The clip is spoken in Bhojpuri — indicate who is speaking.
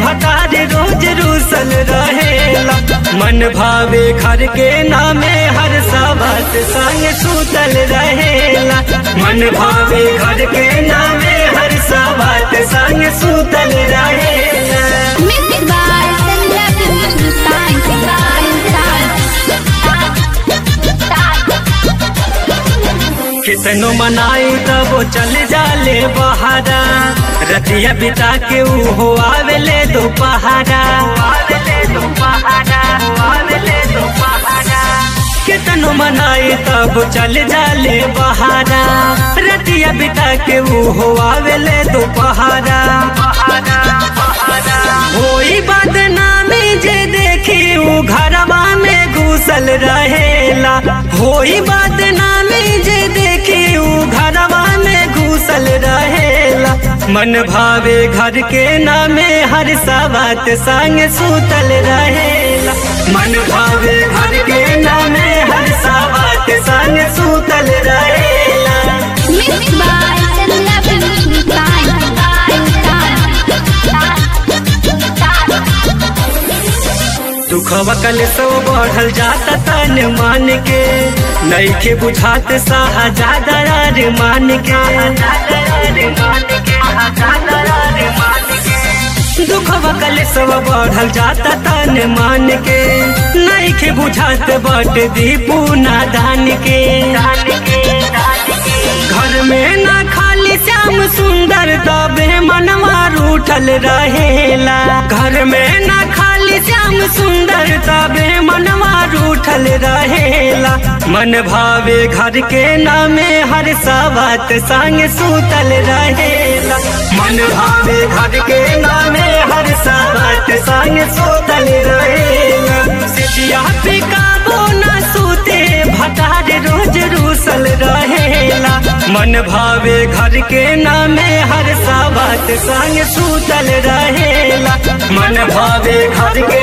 Speaker 1: भटार रोज रूसल रहेला मन भावे घर के नामे हर साबत संग सूतल रहेला मन भावे घर के नामे हर साबत संग सूतल रहेला
Speaker 2: Music by Sandra Hindustan.
Speaker 1: कितनो मनाई तब वो चल जाले बहारा रतिया बिता के ऊ हो आवेले दोपहरा कितनो मनाई तब चल जाले बहारा रतिया बिता के ऊ हो आवेले दोपहरा होई बदनामी जे देखी ऊ घरवा में घुसल रहेला होई बदनामी जे देखी ऊ घरवा में घुसल रहेला मन भावे घर के नामे हर सावत संग सूतल रहेला मन भावे घर के नामे हर सावत संग सूतल रहेला
Speaker 2: Music by Sandra
Speaker 1: दुखवा कल सो बढ़ल जाता तन मान के नईखे बुझात साहा ज्यादा रार मान के दुखवा कल सो बढ़ल जाता तन मान के नईखे बुझात बट दीपू नादान के घर में ना खाली श्याम सुंदर तबे मनवा रूठल रहेला घर में ना खाली श्याम सुंदर तबे मनवा रूठल रहेला मन भावे घर के नामे हर सावत संग सूतल रहेला मन भावे घर के नामे हर सावत संग सूतल रहेला सिटिया पे काबो ना सूते भटार रोज रूसल रहेला मन भावे घर के नामे हर सावत संग सूतल रहेला मन भावे घर के